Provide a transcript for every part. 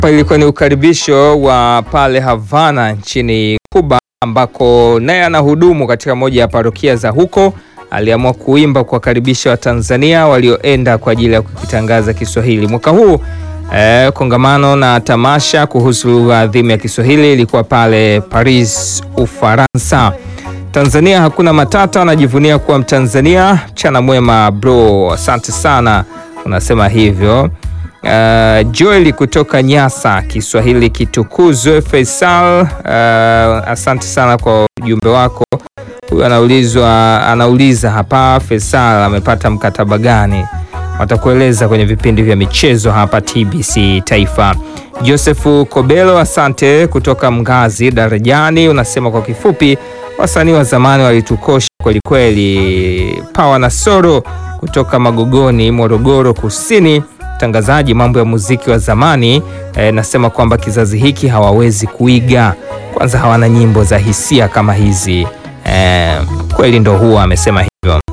Hapa ilikuwa ni ukaribisho wa pale Havana nchini Cuba, ambako naye anahudumu katika moja ya parokia za huko. Aliamua kuimba kuwakaribisha Watanzania walioenda kwa ajili ya kukitangaza Kiswahili mwaka huu. Eh, kongamano na tamasha kuhusu lugha adhimu ya Kiswahili ilikuwa pale Paris, Ufaransa. Tanzania hakuna matata, anajivunia kuwa Mtanzania. Mchana mwema bro, asante sana, unasema hivyo. Uh, Joel kutoka Nyasa, Kiswahili kitukuzwe. Faisal, uh, asante sana kwa ujumbe wako. Huyu anaulizwa anauliza hapa, Faisal amepata mkataba gani? Watakueleza kwenye vipindi vya michezo hapa TBC Taifa. Josefu Kobelo, asante kutoka Mgazi Darajani, unasema kwa kifupi, wasanii wa zamani walitukosha kwelikweli. Pawa na Soro kutoka Magogoni, Morogoro Kusini, mtangazaji mambo ya muziki wa zamani e, nasema kwamba kizazi hiki hawawezi kuiga, kwanza hawana nyimbo za hisia kama hizi e, kweli ndo huwa amesema hivyo.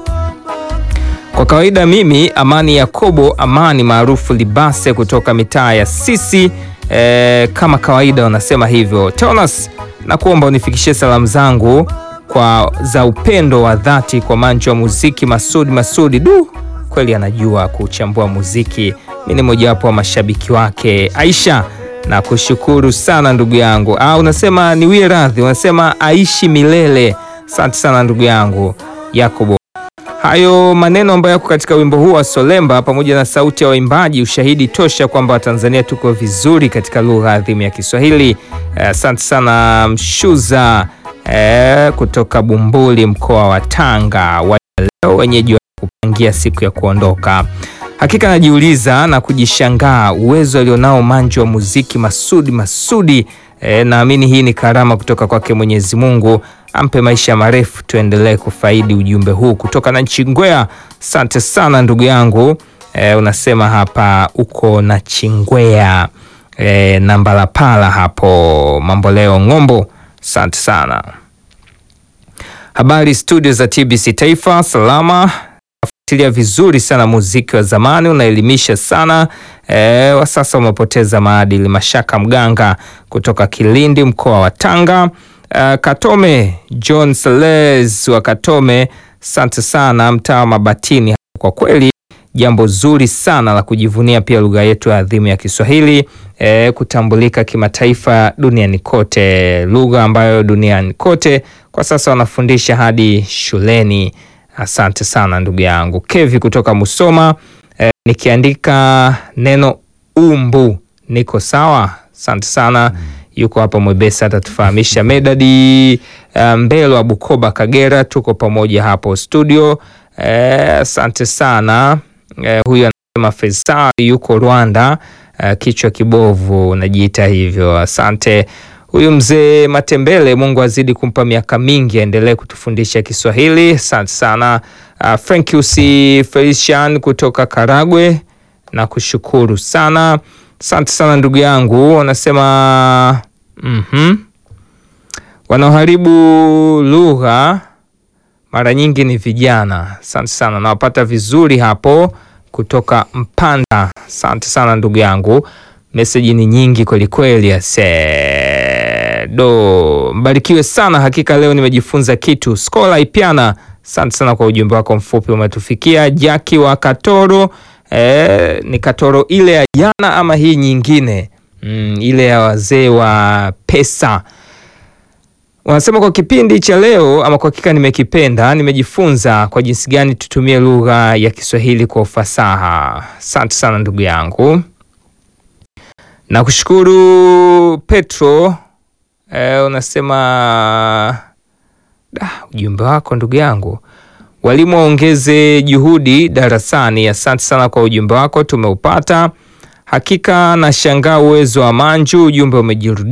Kwa kawaida mimi Amani Yakobo Amani maarufu Libase kutoka mitaa ya Sisi e, kama kawaida wanasema hivyo. Tonas, nakuomba unifikishie salamu zangu kwa za upendo wa dhati kwa manjo wa muziki Masudi Masudi. Du, kweli anajua kuchambua muziki. Mi ni mojawapo wa mashabiki wake. Aisha, na kushukuru sana ndugu yangu. Ah, unasema niwie radhi, unasema aishi milele. Asante sana ndugu yangu Yakobo. Hayo maneno ambayo yako katika wimbo huu wa Solemba pamoja na sauti ya waimbaji, ushahidi tosha kwamba Watanzania tuko vizuri katika lugha adhimu ya Kiswahili. Asante eh, sana Mshuza eh, kutoka Bumbuli mkoa wa Tanga, wa leo wenyeji wa kupangia siku ya kuondoka. Hakika najiuliza na kujishangaa uwezo alionao manjo wa muziki Masudi Masudi. E, naamini hii ni karama kutoka kwake Mwenyezi Mungu, ampe maisha marefu, tuendelee kufaidi ujumbe huu kutoka na Chingwea. Asante sana ndugu yangu e, unasema hapa uko na Chingwea e, na Mbalapala hapo mambo leo ng'ombo. Asante sana. Habari studio za TBC Taifa, salama fuatilia vizuri sana muziki wa zamani, unaelimisha sana e, wa sasa umepoteza maadili. Mashaka Mganga kutoka Kilindi mkoa wa Tanga. E, Katome John Seles wa Katome, asante sana mtaa wa Mabatini. Kwa kweli jambo zuri sana la kujivunia pia lugha yetu ya adhimu ya Kiswahili e, kutambulika kimataifa duniani kote, lugha ambayo duniani kote kwa sasa wanafundisha hadi shuleni. Asante sana ndugu yangu Kevi kutoka Musoma. E, nikiandika neno umbu niko sawa. Asante sana mm. Yuko hapa Mwebesa atatufahamisha. Medadi Mbelo wa Bukoba Kagera, tuko pamoja hapo studio. Asante e, sana e, huyu anasema Faisal yuko Rwanda. E, kichwa kibovu najiita hivyo. Asante huyu mzee Matembele, Mungu azidi kumpa miaka mingi, aendelee kutufundisha Kiswahili. Asante sana. Uh, Frankius Felician kutoka Karagwe na kushukuru sana. Asante sana ndugu yangu, wanasema mm -hmm. wanaoharibu lugha mara nyingi ni vijana. Asante sana, nawapata vizuri hapo kutoka Mpanda. Asante sana ndugu yangu, meseji ni nyingi kwelikweli ase do mbarikiwe sana. Hakika leo nimejifunza kitu. Skola Ipiana, asante sana kwa ujumbe wako mfupi umetufikia. Jaki wa Katoro e, ni Katoro ile ya jana ama hii nyingine? Mm, ile ya wazee wa pesa. Wanasema kwa kipindi cha leo ama kwa hakika nimekipenda, nimejifunza kwa jinsi gani tutumie lugha ya Kiswahili kwa ufasaha. Asante sana ndugu yangu na kushukuru Petro. E, unasema da, ujumbe wako ndugu yangu. Walimu waongeze juhudi darasani. Asante sana kwa ujumbe wako, tumeupata. Hakika nashangaa uwezo wa Manju, ujumbe umejirudia.